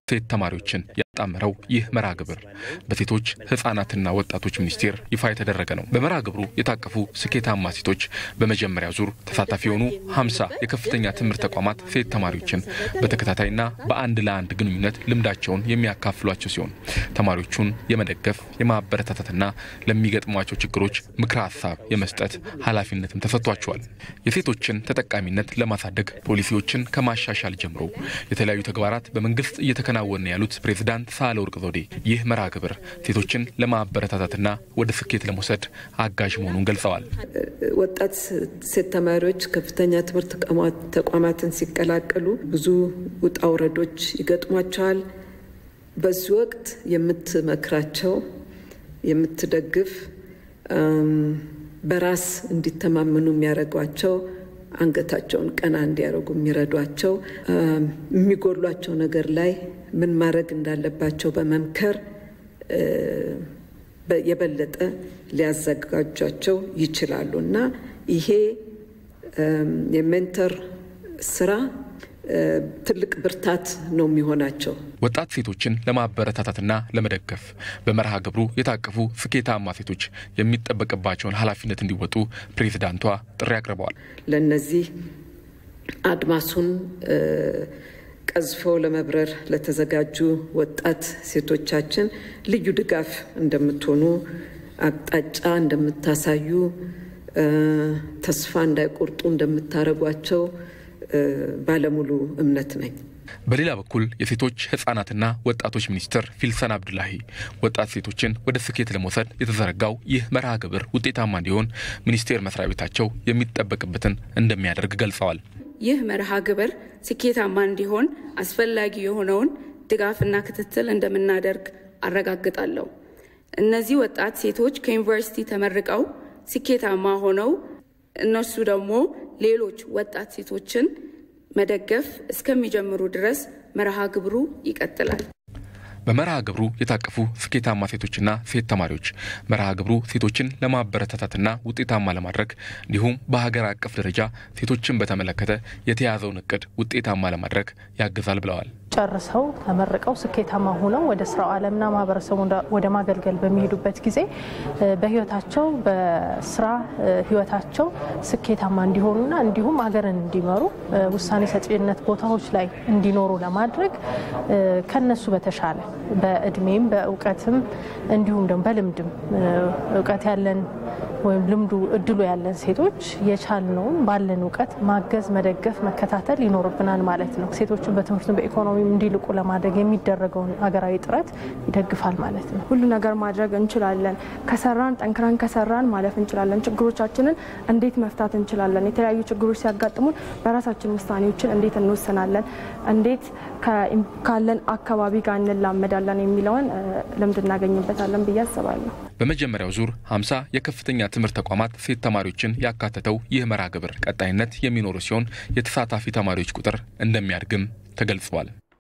ሴት ተማሪዎችን ያጣመረው ይህ መርሃ ግብር በሴቶች ህጻናትና ወጣቶች ሚኒስቴር ይፋ የተደረገ ነው። በመርሃ ግብሩ የታቀፉ ስኬታማ ሴቶች በመጀመሪያ ዙር ተሳታፊ የሆኑ ሀምሳ የከፍተኛ ትምህርት ተቋማት ሴት ተማሪዎችን በተከታታይና በአንድ ለአንድ ግንኙነት ልምዳቸውን የሚያካፍሏቸው ሲሆን ተማሪዎቹን የመደገፍ የማበረታታትና ለሚገጥሟቸው ችግሮች ምክረ ሀሳብ የመስጠት ኃላፊነትም ተሰጥቷቸዋል። የሴቶችን ተጠቃሚነት ለማሳደግ ፖሊሲዎችን ከማሻሻል ጀምሮ የተለያዩ ተግባራት በመንግስት እየተከናወነ ያሉት ፕሬዝዳንት ሳህለወርቅ ዘውዴ ይህ መርሃ ግብር ሴቶችን ለማበረታታትና ወደ ስኬት ለመውሰድ አጋዥ መሆኑን ገልጸዋል። ወጣት ሴት ተማሪዎች ከፍተኛ ትምህርት ተቋማትን ሲቀላቀሉ ብዙ ውጣ ውረዶች ይገጥሟቸዋል። በዚህ ወቅት የምትመክራቸው፣ የምትደግፍ፣ በራስ እንዲተማመኑ የሚያደርጓቸው አንገታቸውን ቀና እንዲያደርጉ የሚረዷቸው የሚጎሏቸው ነገር ላይ ምን ማድረግ እንዳለባቸው በመምከር የበለጠ ሊያዘጋጇቸው ይችላሉ እና ይሄ የሜንተር ስራ ትልቅ ብርታት ነው የሚሆናቸው። ወጣት ሴቶችን ለማበረታታትና ለመደገፍ በመርሃ ግብሩ የታቀፉ ስኬታማ ሴቶች የሚጠበቅባቸውን ኃላፊነት እንዲወጡ ፕሬዝዳንቷ ጥሪ አቅርበዋል። ለእነዚህ አድማሱን ቀዝፈው ለመብረር ለተዘጋጁ ወጣት ሴቶቻችን ልዩ ድጋፍ እንደምትሆኑ፣ አቅጣጫ እንደምታሳዩ፣ ተስፋ እንዳይቆርጡ እንደምታደርጓቸው ባለሙሉ እምነት ነኝ። በሌላ በኩል የሴቶች ህጻናትና ወጣቶች ሚኒስትር ፊልሰን አብዱላሂ ወጣት ሴቶችን ወደ ስኬት ለመውሰድ የተዘረጋው ይህ መርሃ ግብር ውጤታማ እንዲሆን ሚኒስቴር መስሪያ ቤታቸው የሚጠበቅበትን እንደሚያደርግ ገልጸዋል። ይህ መርሃ ግብር ስኬታማ እንዲሆን አስፈላጊ የሆነውን ድጋፍና ክትትል እንደምናደርግ አረጋግጣለሁ። እነዚህ ወጣት ሴቶች ከዩኒቨርሲቲ ተመርቀው ስኬታማ ሆነው እነሱ ደግሞ ሌሎች ወጣት ሴቶችን መደገፍ እስከሚጀምሩ ድረስ መርሃ ግብሩ ይቀጥላል። በመርሃ ግብሩ የታቀፉ ስኬታማ ሴቶችና ሴት ተማሪዎች መርሃ ግብሩ ሴቶችን ለማበረታታትና ውጤታማ ለማድረግ እንዲሁም በሀገር አቀፍ ደረጃ ሴቶችን በተመለከተ የተያዘውን እቅድ ውጤታማ ለማድረግ ያግዛል ብለዋል። ጨርሰው ተመርቀው ስኬታማ ሆነው ወደ ስራው ዓለምና ማህበረሰቡ ወደ ማገልገል በሚሄዱበት ጊዜ በህይወታቸው በስራ ህይወታቸው ስኬታማ እንዲሆኑና እንዲሁም ሀገርን እንዲመሩ ውሳኔ ሰጪነት ቦታዎች ላይ እንዲኖሩ ለማድረግ ከነሱ በተሻለ በእድሜም በእውቀትም እንዲሁም ደግሞ በልምድም እውቀት ያለን ወይም ልምዱ እድሉ ያለን ሴቶች የቻልነውን ባለን እውቀት ማገዝ፣ መደገፍ፣ መከታተል ይኖርብናል ማለት ነው። ሴቶችን በትምህርቱም በኢኮኖሚም እንዲልቁ ለማድረግ የሚደረገውን ሀገራዊ ጥረት ይደግፋል ማለት ነው። ሁሉ ነገር ማድረግ እንችላለን። ከሰራን ጠንክረን ከሰራን ማለፍ እንችላለን። ችግሮቻችንን እንዴት መፍታት እንችላለን? የተለያዩ ችግሮች ሲያጋጥሙን በራሳችን ውሳኔዎችን እንዴት እንወስናለን? እንዴት ካለን አካባቢ ጋር እንላመዳለን የሚለውን ልምድ እናገኝበታለን ብዬ አስባለሁ። በመጀመሪያው ዙር 50 የከፍተኛ ትምህርት ተቋማት ሴት ተማሪዎችን ያካተተው ይህ መርሃ ግብር ቀጣይነት የሚኖሩ ሲሆን የተሳታፊ ተማሪዎች ቁጥር እንደሚያድግም ተገልጿል።